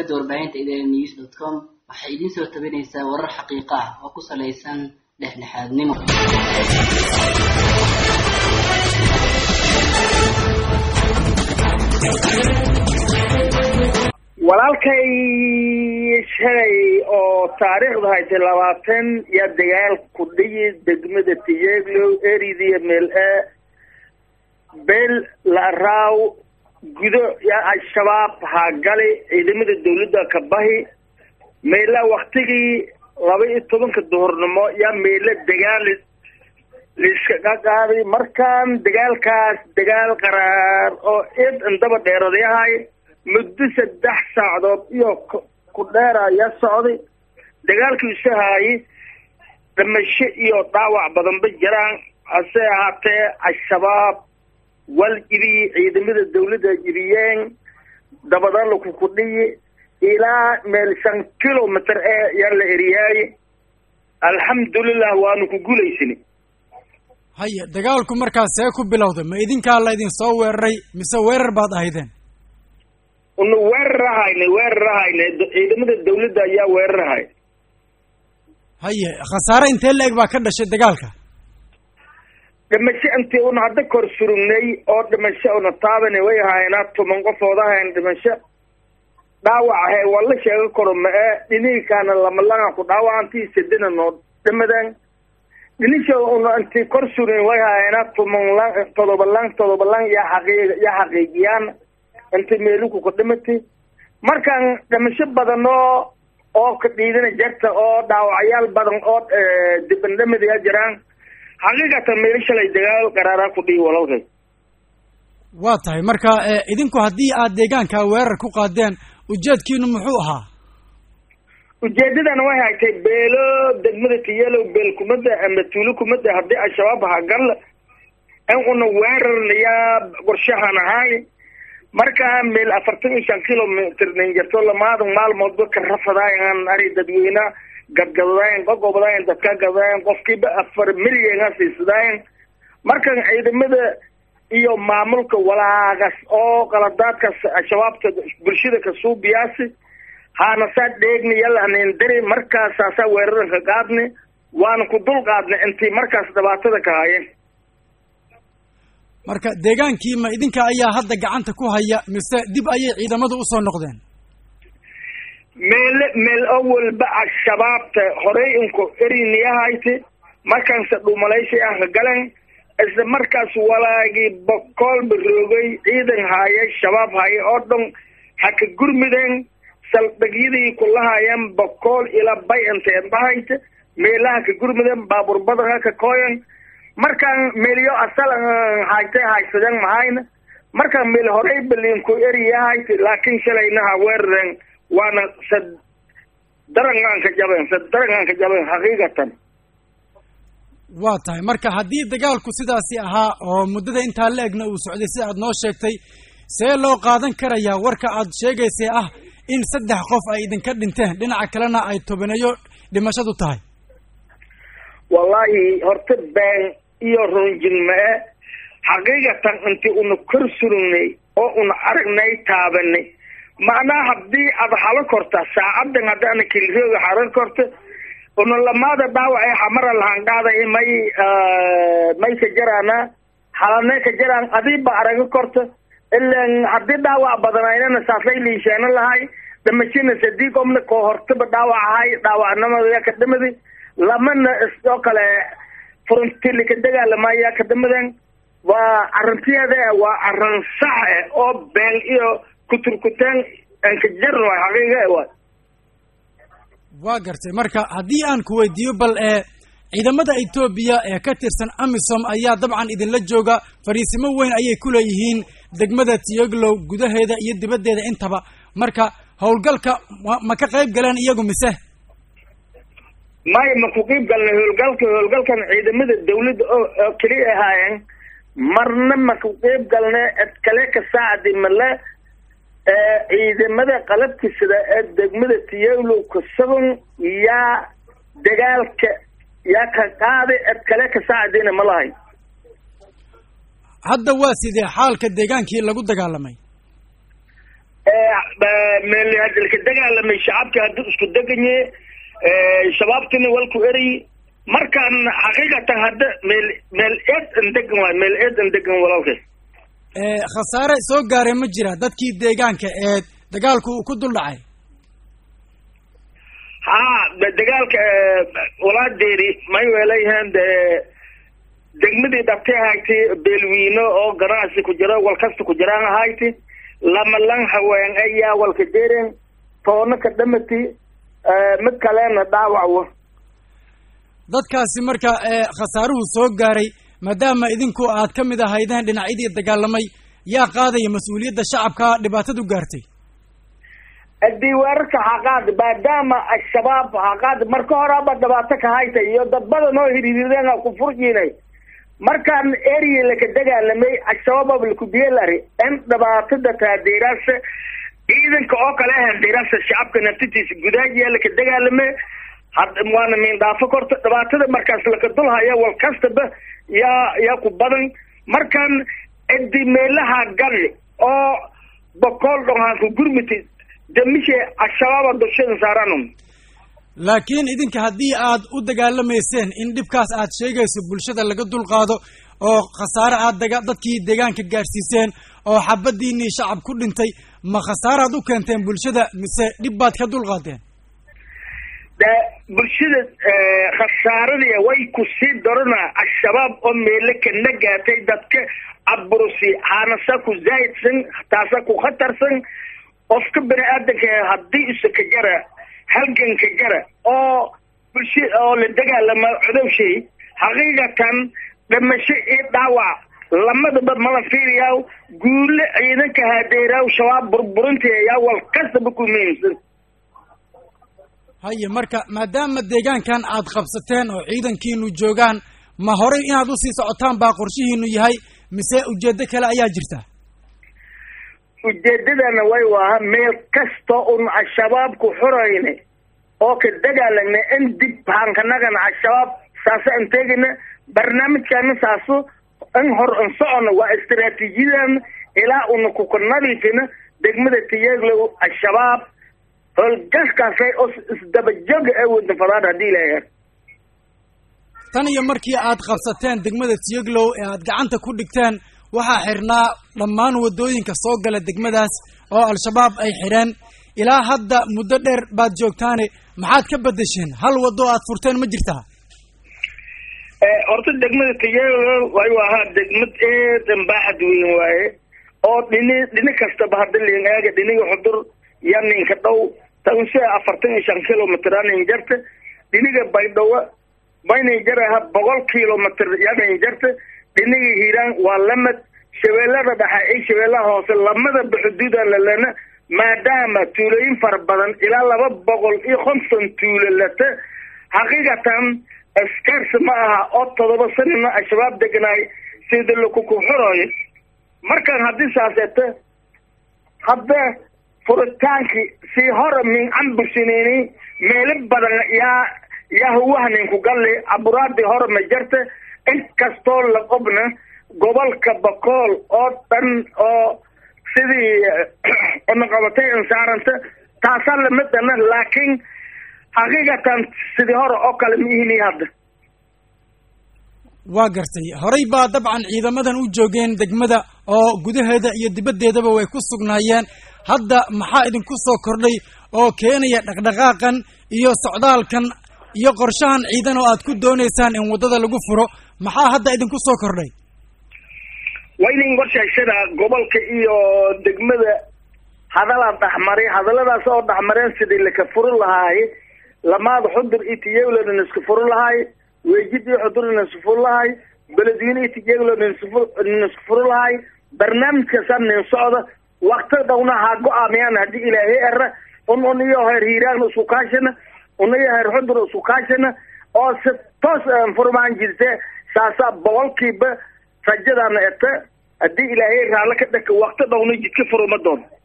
shabakada warbaahinta idn news dot com waxay idiin soo tabinaysaa warar xaqiiqo ah oo ku salaysan dhexdhexaadnimo walaalkay shalay oo taariikhda haytay labaatan yaa dagaal ku dhiyi degmada tiyeglow eridiya meel e beel laraaw gudo yaa al-shabaab haagali ciidamada dawladda ka bahi meela waktigii laba iyo tobanka duhurnimo yaa meela dagaal laiskaga qaaday markaan dagaalkaas dagaal qaraar oo id indaba dheeradayahay muddo saddex saacadood iyo ku dheer ayaa socday dagaalkiisu haayay dhimasho iyo dhaawac badanba jiraan hase ahaatee al-shabaab wal ibi ciidamada dawladda ibiyeen dabadalaku ku dhiyi ilaa meel shan kilometer ee yaa la eriyaaye alxamdulilah waanu ku guulaysani haya dagaalku markaas see ku bilowday ma idinkaa la idin soo weeraray mise weerar baad ahaydeen una weerarahayna weerarahayna ciidamada dawladda ayaa weerarahay haye khasaare intee la-eg baa ka dhashay dagaalka dhimasho intii una hadda kor surugnay oo dhimasho una taabani way ahaynaa toban qofood ahayn dhimasho dhaawac ahay waa la sheega karo ma-e dhiniinkaana lamalaan ku dhaawacantii sadina noo dhimadeen dhinishooda una intii kor surugn way ahaynaa toban lan todoba lan todoba lan yaa xaqiiq yaa xaqiijiyaan intay meeluku ka dhimatay markaan dhimasho badan oo oo ka dhiidana jarta oo dhaawacyaal badan oo dibandhamadiyaa jiraan xaqiiqatan meelo shalay dagaal qaraaraa ku dhihi walalkay waa tahay marka idinku haddii aad deegaanka weerar ku qaadeen ujeedkiinu muxuu ahaa ujeedadana way haytay beelo degmada tiyalow beel kumada ama tuulo kumada haddii al-shabaab hagal in una weerarnayaa qorshahan ahaay markaa meel afartan iyo shan kilomitr nanjarto lamaadan maalmoodba ka rafadaayan ari dadweyne gadgadadaayan qogobdaayan dadka gadaayan qofkiiba afar milyan siisadaayan markan ciidamada iyo maamulka walaagas oo qaladaadkaas al-shabaabta bulshada kasuubiyaasi haana saa dheegna yalahanendari markaasaasaa weeraran ka qaadni waana ku dul qaadnay intii markaas dhibaatada ka haayeen marka deegaankii ma idinka ayaa hadda gacanta ku haya mise dib ayay ciidamadu usoo noqdeen meele meel awalba al-shabaabta horey inku eriniyahayte markaanse dhuumalaysi ah ka galeen isla markaas walaagii bokoolba roogay ciidan haaye shabaab haaye oo dhan ha ka gurmideen saldhigyadii kulahayeen bokool ilaa bay inteed bahayte meelaha ka gurmideen baabuur badanka ka kooyan markaan meelyo asal haytay haysadeen mahayna markaan meel horey baliinku eriyahayt laakiin shalayna ha weerareen waana sad darangaan ka jabeen sad darangaan ka jabeen xaqiiqatan waa tahay marka haddii dagaalku sidaasi ahaa oo muddada intaa la egna uu socday sida aad noo sheegtay see loo qaadan karayaa warka aad sheegaysay ah in saddex qof ay idinka dhinteen dhinaca kalena ay tobaneeyo dhimashadu tahay wallaahi horta been iyo runjin ma-e xaqiiqatan intii una kor surugnay oo una aragnay taabanay macnaha haddii aad halo korta saacadan haddaana kilirooga haran korta una lamaada dhaawac ee xamara lahaan qaaday may may ka jaraana halanee ka jaraan adiiba araga korta ilan haddii dhaawac badanaynana saaslay liisheena lahay dhimashina sadii qomna koo hortaba dhaawac ahay dhaawacnimada ka dhimadi lamana oo kale frontili ka dagaalamaya ka dhimaden waa arrintiyeeda waa arrin sax eh oo been iyo kuturkuteen anka jaran waay xaqiiqa waay waa gartay marka haddii aan ku weydiiyo bal ee ciidamada etoobiya ee ka tirsan amisom ayaa dabcan idinla jooga fariisimo weyn ayay ku leeyihiin degmada tiyoglow gudaheeda iyo dibaddeeda intaba marka howlgalka ma ka qayb galeen iyagu mise maya ma ku qiib galnay howlgalka howlgalkan ciidamada dawladda oo oo keliya ahaayeen marna ma ku qiib galnay ed kale ka saacdi male ciidamada qalabka sida ee degmada tiyoglow kasaban yaa dagaalka yaa ka qaaday ed kale ka saacdina ma lahay hadda waa sidee xaalka deegaankii lagu dagaalamay meel hadalka dagaalamay shacabka haddii isku deganye shabaabtina walku eray markaan xaqiiqatan hadda meel meel eed an degan waay meel eed an degan walaalkay khasaare soo gaaray ma jira dadkii deegaanka ee dagaalku uu ku dul dhacay haa dagaalka walaadeeri may weelayahaan de degmadii dhabtay ahayti beelwiino oo ganacsi ku jira wal kasta ku jiraan ahayti lama lan haween ayaa walka deeren toona ka dhamati mid kalena dhaawac dadkaasi marka khasaaruhu soo gaaray maadaama idinku aad ka mid ahaydeen dhinacyadii dagaalamay yaa qaadaya mas-uuliyadda shacabka dhibaatadu gaartay haddii weerarka xaqaad maadaama al-shabaab xaqaad marka horaba dhibaato ka hayta iyo dad badan oo hiriireen ku furjiinay markaan area laka dagaalamay al-shabaab lakubiyelari in dhibaatada taadeeraasa ciidanka oo kale handeeraasa shacabka naftitiisa gudaajiya laka dagaalame had waana miindhaafo korta dhibaatada markaas laka dulhaya wal kastaba yaa yaa ku badan markaan cidi meelaha gali oo bokool dhonhaanku gurmiti damishe al-shabaaba dulshada saaranum laakiin idinka haddii aad u dagaalamayseen in dhibkaas aad sheegayso bulshada laga dulqaado oo khasaare aad daga dadkii deegaanka gaarsiiseen oo xabadiinii shacab ku dhintay ma khasaaraad u keenteen bulshada mise dhib baad ka dulqaadeen de bulshada khasaaradii way ku sii darana al-shabaab oo meelo kana gaatay dadka aburusi haanasa ku zaahidsan taasa ku khatarsan qofka bani aadanka haddii isa ka jara halganka jara oo bulsha oo la dagaalama codowshay xaqiiqatan dhimasho iyo dhaawac lamadaba mala fiiriyaa guule ciidanka hadeeraaw shabaab burburinteeyaa wal kastaba ku muhiimsan haye marka maadaama deegaankan aad qabsateen oo ciidankiinu joogaan ma horay inaad usii socotaan baa qorshihiinu yahay mise ujeedo kale ayaa jirta ujeedadana way waaha meel kasta un al-shabaabku xurayne oo ka dagaalagna in dib haankanagana al-shabaab saasa an teegina barnaamijkana saaso in hor an socono waa istaraatiijiyadan ilaa una kuka nadiifina degmada tiyaglow al-shabaab howlgaskaasay oo isdabajoga ee wadna fadaan haddii ilaha tan iyo markii aad qabsateen degmada tiyaglow ee aad gacanta ku dhigteen waxaa xirnaa dhammaan waddooyinka soo gala degmadaas oo al-shabaab ay xidheen ilaa hadda muddo dheer baad joogtaane maxaad ka bedesheen hal waddo aad furteen ma jirtaa horta degmada tiyaglow wayu ahaa degmad eedan baaxad weyn waaye oo dhini dhini kastaba hadda liin eega dhiniga xudur ya ninka dhow tanse afartan iyo shan kilomitr anin jarta dhiniga baydhawo maynin jaraha boqol kilomitr yanin jarta dhiniga hiiraan waa lamad shabeellada dhexe iyo shabeellaha hoose lamadaba xuduudan lalana maadaama tuulooyin fara badan ilaa laba boqol iyo konton tuulo lata xaqiiqatan askarsi ma aha oo todoba sanina al-shabaab deganaay sida lakukuxurooyo markaan haddii saaseeto hadda furitaankii sii hore min cambusinini meelo badan yaa yaa huwahninku galli aburaadii hore ma jarta inkastoo la qobna gobolka bakool oo dhan oo sidii unaqabatay insaaranta taasaa lamidana laakiin xaqiiqatan sidii hore oo kale ma ihini hadda waa gartay horay baa dabcan ciidamadan u joogeen degmada oo gudaheeda iyo dibaddeedaba way ku sugnaayeen hadda maxaa idinku soo kordhay oo keenaya dhaqdhaqaaqan iyo socdaalkan iyo qorshahan ciidan oo aad ku doonaysaan in waddada lagu furo maxaa hadda idinku soo kordhay waynin qorshaysana gobolka iyo degmada hadalaa dhexmaray hadalladaas oo dhexmareen sidii laka furi lahaay lamaada xudur iyo tiyaglonan iska furi lahaay weejid iyo xudurna iska furi lahaay beledweyne iyo tiyaglonan iska furi lahaay barnaamijkaasaa nin socda wakti dhowna ha go-aamiyaan haddii ilaahay era un un iyo heer hiiraan isku kaashana un iyo heer xudur isku kaashana oo si toos furmaan jirte saasaa boqolkiiba rajadaana eta haddii ilaahay raallo ka dhaka wakti dhowna jidka furuma doon